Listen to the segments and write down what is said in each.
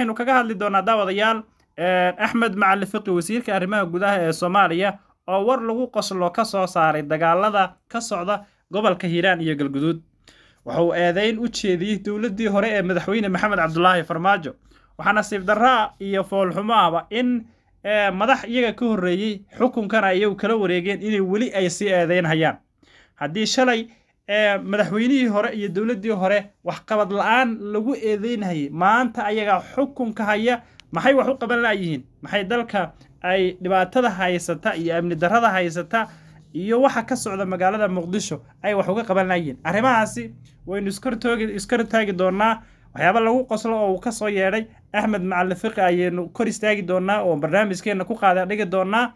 waxaynu kaga hadli doonaa daawadayaal axmed macali fiqi wasiirka arrimaha gudaha ee soomaaliya oo war lagu qoslo ka soo saaray dagaalada ka socda gobolka hiiraan iyo galguduud wuxuu eedeyn u jeediyey dowladdii hore ee madaxweyne maxamed cabdulaahi farmaajo waxaa nasiib darraa iyo foolxumo ahba in madax iyaga ka horreeyey xukunkana iyagu kala wareegeen inay weli ay sii eedeyn hayaan haddii shalay madaxweynihii hore iyo dowladdii hore waxqabad la-aan lagu eedeynhayay maanta ayagaa xukunka haya maxay wax u qaban laayihiin maxay dalka ay dhibaatada haysata iyo amni darrada haysata iyo waxa ka socda magaalada muqdisho ay wax uga qaban laayihiin arrimahaasi waynu iskor taagi doonaa waxyaaba lagu qoslo oo uu ka soo yeedhay axmed macali fiqi ayaynu kor istaagi doonaa oo barnaamijkeenna ku qaada dhigi doonaa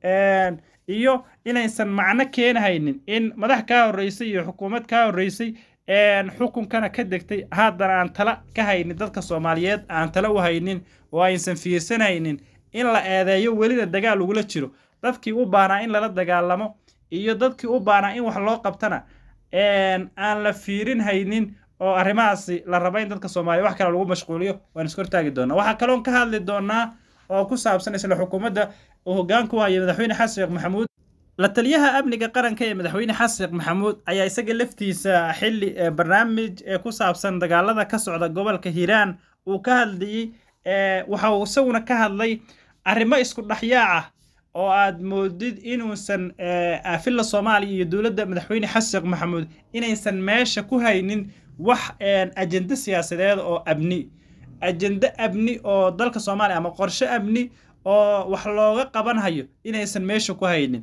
iyo inaysan macno keenahaynin in madax kaa horreysay iyo xukuumad kaa horreysay xukunkana ka degtay haddana aan tala ka haynin dadka soomaaliyeed aan tala u haynin oo aysan fiirsanaynin in la eedeeyo welina dagaal ugula jiro dadkii u baanaa in lala dagaalamo iyo dadkii u baanaa in wax loo qabtana aan la fiirin haynin oo arrimahaasi la raba in dadka soomaaliya wax kale lagu mashquuliyo waan iska hortaagi doonaa waxaa kaloon ka hadli doonaa oo ku saabsan isla xukuumadda uu hoggaanku haya madaxweyne xasan sheekh maxamuud la taliyaha amniga qaranka ee madaxweyne xasan sheekh maxamuud ayaa isaga laftiisa xilli barnaamij ee ku saabsan dagaalada ka socda gobolka hiiraan uu ka hadlayey waxa uu isaguna ka hadlay arrimo isku dhexyaac ah oo aad moodid inuusan afilla soomaaliya iyo dowladda madaxweyne xasan sheekh maxamuud inaysan meesha ku haynin wax ajende siyaasadeed oo abni ajende abni oo dalka soomaaliya ama qorshe abni oo wax looga qaban hayo inaysan meesha ku haynin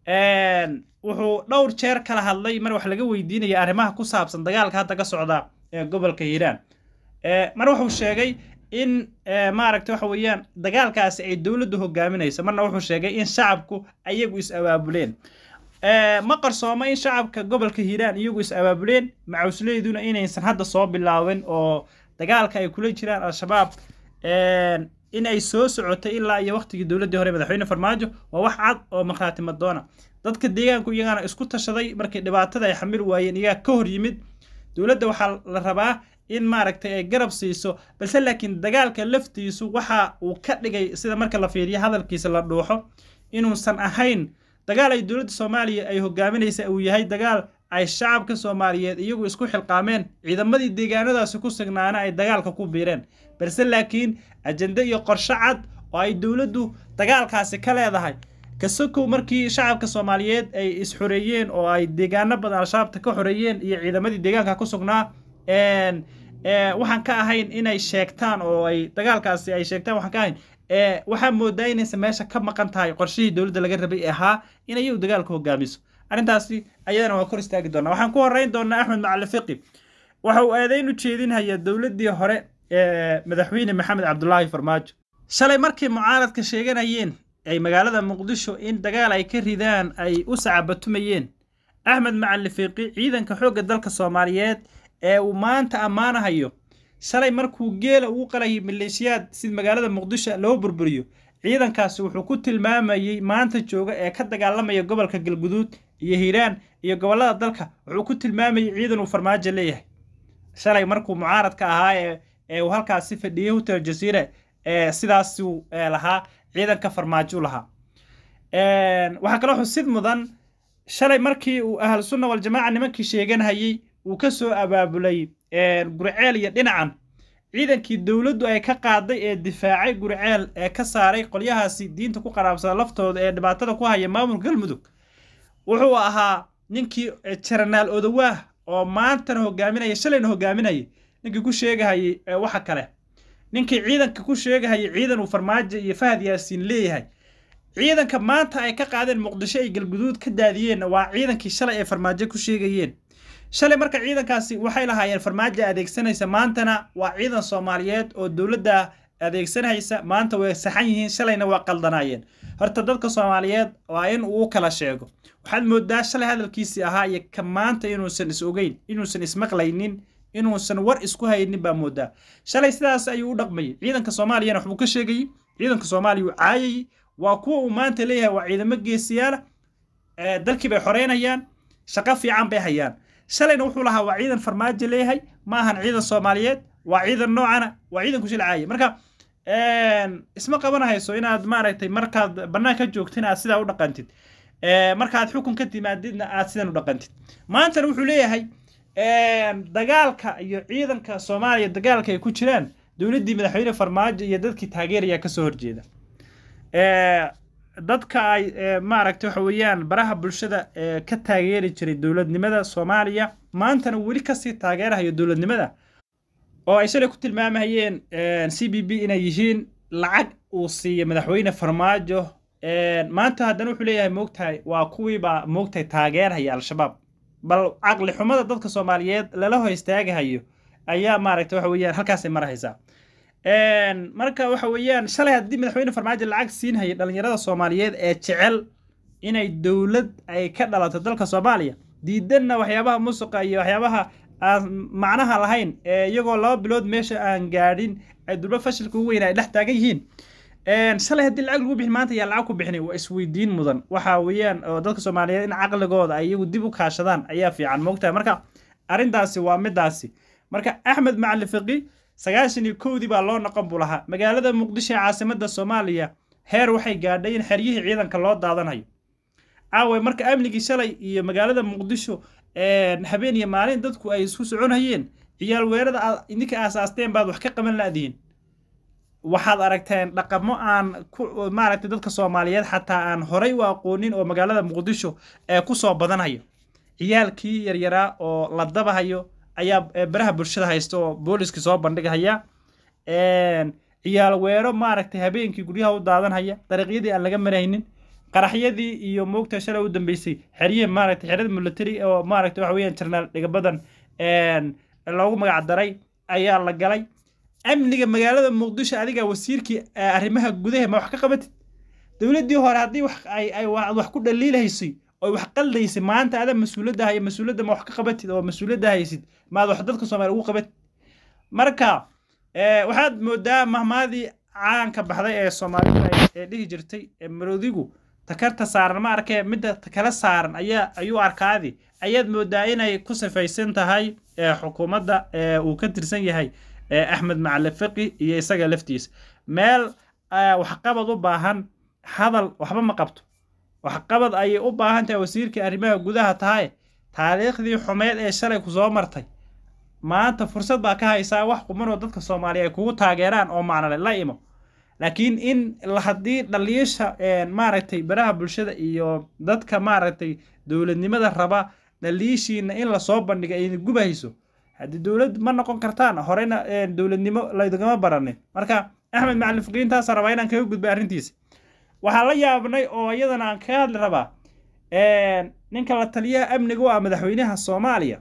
wuxuu dhowr jeer kala hadlay mar wax laga weydiinaya arrimaha ku saabsan dagaalka hadda ka socda ee gobolka hiiraan mar wuxuu sheegay in maaragta waxa weeyaan dagaalkaasi ay dowladdu hogaaminayso marna wuxuu sheegay in shacabku ayagu is abaabuleen ma qarsoomo in shacabka gobolka hiiraan iyagu is abaabuleen macawsleyduna inaysan hadda soo bilaabin oo dagaalka ay kula jiraan al-shabaab in ay soo socotay ilaa iyo waqtigii dowladdii hore madaxweyne farmaajo waa wax cad oo markhaati madoona dadka deegaanku iyagana isku tashaday markii dhibaatada ay xamil waayeen iyagaa ka hor yimid dowladda waxaa la rabaa in maaragtay ay garab siiso balse laakiin dagaalka laftiisu waxa uu ka dhigay sida marka la fiiriyo hadalkiisa la dhuuxo inuusan ahayn dagaal ay dowladda soomaaliya ay hogaaminaysa uu yahay dagaal ay shacabka soomaaliyeed iyagu isku xilqaameen ciidamadii deegaanadaasi ku sugnaana ay dagaalka ku biireen balse laakiin ajende iyo qorshe cad oo ay dowladdu dagaalkaasi ka leedahay kasokow markii shacabka soomaaliyeed ay is-xoreeyeen oo ay deegaano badan al-shabaabta ka xoreeyeen iyo ciidamadii deegaanka ku sugnaa waxaan ka ahayn inay sheegtaan oo ay dagaalkaasi ay sheegtaan waxaan ka ahayn waxaa moodaa inaysan meesha ka maqan tahay qorshihii dowladda laga rabay ahaa in ayagu dagaalka hogaamiso arrintaasi ayadana waa kor istaagi doonaa waxaan ku horeyn doonaa axmed macali fiqi waxa uu eedeyn u jeedinhayaa dowladdii hore ee madaxweyne maxamed cabdulaahi farmaajo shalay markii mucaaradka sheeganayeen ay magaalada muqdisho in dagaal ay ka ridaan ay u sacabatumayeen axmed macali fiqi ciidanka xoogga dalka soomaaliyeed ee uu maanta ammaanahayo shalay markuu geela uu qalayay maleeshiyaad sid magaalada muqdisho loo burburiyo ciidankaasi wuxuu ku tilmaamayey maanta jooga ee ka dagaalamaya gobolka galguduud iyo hiiraan iyo gobollada dalka wuxuu ku tilmaamayey ciidan uu farmaajo leeyahay shalay markuu mucaaradka ahaa ee uu halkaasi fadhiyey hotel jasiire ee sidaasuu lahaa ciidanka farmaajo lahaa waxaa kaloo xusid mudan shalay markii uu ahlu sunna waljamaaca nimankii sheeganhayey uu ka soo abaabulay guriceel iyo dhinacan ciidankii dowladdu ay ka qaaday ee difaacay guriceel ee ka saaray qolyahaasi diinta ku qaraabsada laftooda ee dhibaatada ku haya maamul galmudug wuxuu ahaa ninkii jaranaal odawaah oo maantana hogaaminaya shalayna hogaaminayay ninkii ku sheegahayay waxa kale ninkii ciidanka ku sheegahayay ciidan uu farmaajo iyo fahad yaasiin leeyahay ciidanka maanta ay ka qaadeen muqdisho ay galguduud ka daadiyeen waa ciidankii shalay ay farmaajo ku sheegayeen shalay marka ciidankaasi waxay lahaayeen farmaajo adeegsanaysa maantana waa ciidan soomaaliyeed oo dowladda adeegsanaysa maanta way saxan yihiin shalayna waa qaldanaayeen horta dadka soomaaliyeed waa in uu kala sheego waxaad moodaa shalay hadalkiisii ahaa iyo ka maanta inuusan is ogeyn inuusan ismaqlaynin inuusan war isku haynin baa moodaa shalay sidaas ayuu u dhaqmayay ciidanka soomaaliyana waxbuu ka sheegayey ciidanka soomaaliya uu caayayey waa kuwa uu maanta leeyahay waa ciidamo geesiyaala dalkii bay xoreynayaan shaqo fiican bay hayaan shalayna wuxuu lahaa waa ciidan farmaajo leeyahay ma ahan ciidan soomaaliyeed waa ciidan noocana waa ciidan ku shilcaaya marka isma qabanahayso inaad maaragtay markaad bannaanka joogto inaad sidaa u dhaqantid markaad xukun ka timaadidna aad sidan u dhaqantid maantana wuxuu leeyahay dagaalka iyo ciidanka soomaaliya dagaalka ay ku jiraan dowladdii madaxweyne farmaajo iyo dadkii taageeraya kasoo horjeeda dadka ay maaragtay waxa weeyaan baraha bulshada ka taageeri jiray dowladnimada soomaaliya maantana weli kasii taageerahayo dowladnimada oo ay shalay ku tilmaamahayeen c b b inay yihiin lacag uu siiya madaxweyne farmaajo maanta haddana wuxuu leeyahay moogtahay waa kuwiibaa moogtahay taageerhaya al-shabaab bal caqli xumada dadka soomaaliyeed lala hor istaagahayo ayaa maaragtay waxa weeyaan halkaasay marahaysaa marka waxa weeyaan shalay haddii madaxweyne farmaajo lacag siinhaya dhalinyarada soomaaliyeed ee jecel inay dowlad ay ka dhalato dalka soomaaliya diidanna waxyaabaha musuqa iyo waxyaabaha aan macnaha lahayn ee iyagoo laba bilood meesha aan gaadhin ay dulba fashilka ugu weyna ay dhex taagan yihiin shalay haddii lacag lagu bixin maanta yaa lacag ku bixinay waa isweydiin mudan waxa weeyaan oo dadka soomaaliyeed in caqligooda ay iyagu dib u kaashadaan ayaa fiican moogtahay marka arrintaasi waa midaasi marka axmed macali fiqi sagaashan iyo kowdii baa loo noqon buu lahaa magaalada muqdisho ee caasimada soomaaliya heer waxay gaadhay in xeryihii ciidanka loo daadanayo caawe marka amnigii shalay iyo magaalada muqdisho habeen iyo maalin dadku ay isku soconhayeen ciyaal weerada aad idinka aasaasteen baad wax ka qaban laadihiin waxaad aragteen dhaqamo aan ku maaragtay dadka soomaaliyeed xataa aan horay u aqoonin oo magaalada muqdisho ee kusoo badanhayo ciyaalkii yaryaraa oo la dabahayo ayaa baraha bulshada haysta oo booliskii soo bandhigahaya ciyaal weero maaragtay habeenkii guryaha u daadanhaya dariiqyadii aan laga maraynin qaraxyadii iyo moogta shalay u dambeysay xeryihi maaragtay xerada military oo maaragtay waxa weeyaan jarnaal dhigabadan loogu magac daray ayaa la galay amniga magaalada muqdisho adiga wasiirkii arrimaha gudaha ma wax ka qabatid dowladdii hore haddii wax ay ay wax ku dhaliilaysay oo wax qaldaysay maanta ada mas-uuliyadda haya mas-uuliyadda ma wax ka qabatid oo mas-uuliyadda haysid maad wax dadka soomaaliya ugu qabatid marka waxaad moodaa mahmaadii caanka baxday ee soomaalida ee dhihi jirtay marodigu takarta saaran ma arkee midda kala saaran ayaa ayuu arkaadi ayaad moodaa inay ku sifaysan tahay xukuumadda uu ka tirsan yahay axmed macali fiqi iyo isaga laftiisa meel waxqabad u baahan hadal waxba ma qabto waxqabad ayay u baahan tahay wasiirkii arrimaha gudaha tahay taariikhdii xumeed ee shalay ku soo martay maanta fursad baa ka haysaa wax qumanoo dadka soomaaliya ay kugu taageeraan oo macnale la imo laakiin in haddii dhaliisha maaragtay baraha bulshada iyo dadka maaragtay dowladnimada raba dhaliishiina in lasoo bandhiga ayna gubahayso haddii dowlad ma noqon kartaan horeyna dowladnimo laydagama baranin marka axmed macalin fiqiintaasa rabaa inaan kaga gudbay arrintiisa waxaa la yaabnay oo iyadana aan kaga hadli rabaa ninka la taliyaha amniga u ah madaxweynaha soomaaliya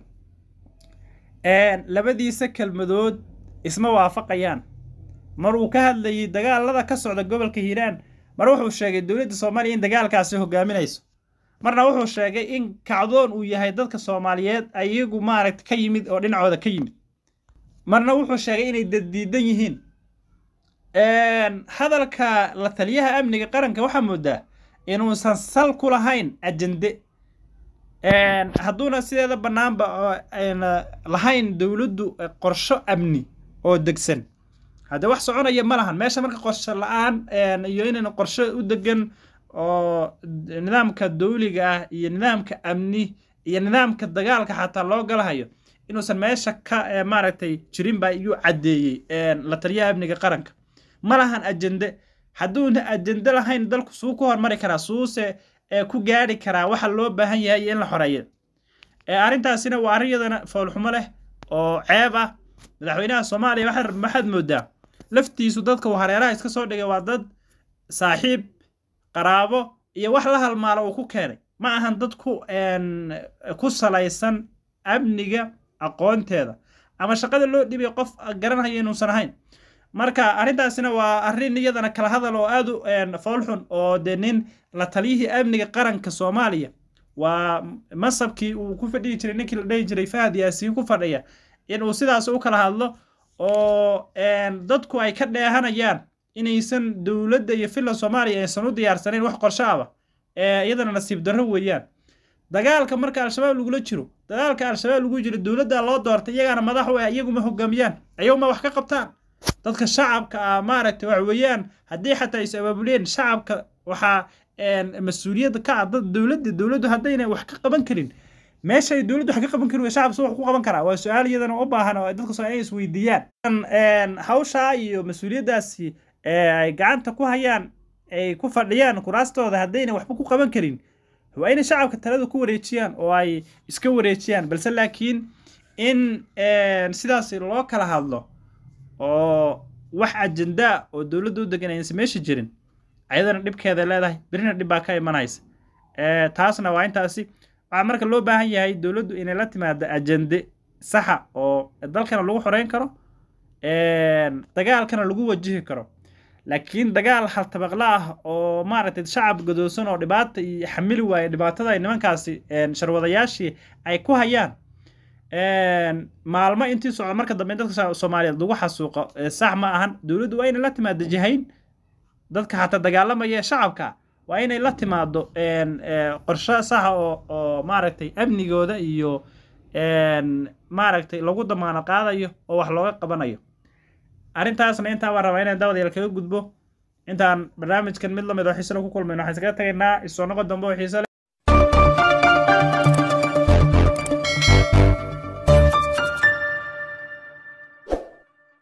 labadiisa kelmadood isma waafaqayaan mar uu ka hadlayay dagaalada ka socda gobolka hiiraan mar wuxuu sheegay dowladda soomaaliya in dagaalkaasi hogaaminayso marna wuxuu sheegay in kacdoon uu yahay dadka soomaaliyeed ayagu maaragta ka yimid oo dhinacooda ka yimid marna wuxuu sheegay inay daddiidan yihiin hadalka la taliyaha amniga qaranka waxaa moodaa inuusan sal ku lahayn ajende hadduuna sideeda bannaanba lahayn dowladdu qorsho amni oo degsan haddee wax soconaya ma lahan meesha marka qorsho la-aan iyo inayna qorsho u degan oo nidaamka dawliga ah iyo nidaamka amni iyo nidaamka dagaalka xataa loo galahayo inuusan meesha ka maaragtay jirin baa iyuu caddeeyey la taliyaha amniga qaranka ma lahan ajende hadduuna ajende lahayn dalku suu ku hormari karaa suuse ku gaari karaa waxa loo baahan yahay iyo in la xoreeyo arrintaasina waa arrin yadana foolxumo leh oo ceeb ah madaxweynaha soomaaliya waxaad moodaa laftiisu dadka uu hareeraha iska soo dhigay waa dad saaxiib qaraabo iyo wax la halmaalo uu ku keenay ma ahan dad ku ku salaysan amniga aqoonteeda ama shaqada loo dhibay qof garanhaya inuusan ahayn marka arrintaasina waa arrin iyadana kala hadal oo aad u foolxun oo dee nin la taliyihii amniga qaranka soomaaliya waa masabkii uu ku fadhihi jiray ninkii la dhihi jiray fahad yaasiin ku fadhiya inuu sidaas u kala hadlo oo dadku ay ka dheehanayaan inaysan dowladda iyo filan soomaaliya aysan u diyaarsanayn wax qorsho aba iyadana nasiib darro weeyaan dagaalka marka al-shabaab lagula jiro dagaalka al-shabaab lagu jiro dowladda loo doortay iyagaana madax u ah iyaguma hogaamiyaan ayaguma wax ka qabtaan dadka shacabka ah maaragtay waxa weeyaan haddii xataa is abaabuleen shacabka waxaa mas-uuliyadda ka ah dad dowladda dowladdu haddayna wax ka qaban karin meesha ay dowladdu wax ka qaban karin shacabka soo wax ku qaban karaa waa su-aal iyadana u baahan oo dadka soo inay isweydiiyaan hawshaa iyo mas-uuliyaddaasi ay gacanta ku hayaan ay ku fadhiyaan kuraastooda haddayna waxba ku qaban karin waa inay shacabka talada ku wareejiyaan oo ay iska wareejiyaan balse laakiin in sidaas loo kala hadlo oo wax ajendaa oo dowladda u degan aysan meesha jirin ayadana dhibkeeda leedahay berina dhib baa ka imanaysa taasna waa intaasi waxaa marka loo baahan yahay dowladdu inay la timaado ajende saxa oo dalkana lagu xoreyn karo dagaalkana lagu wajihi karo laakiin dagaal haltabaqla ah oo maaragtay shacab gadoosan oo dhibaata iyo xamili waaye dhibaatada ay nimankaasi sharwadayaashii ay ku hayaan maalmo intii socda marka dambe dadka soomaaliyeed lagu xasuuqo sax ma ahan dowladdu waa inay la timaado jihayn dadka xataa dagaalamaya shacabka waa inay la timaado qorshe saxa oo oo maaragtay amnigooda iyo maaragtay lagu damaano qaadayo oo wax looga qabanayo arrintaasna intaa waan rabaa inaan daawadayaal kaga gudbo intaan barnaamijkan mid lamid oo xiise ku kulmayno waxaan iskaga tagaynaa isoo noqon dambe oo xiise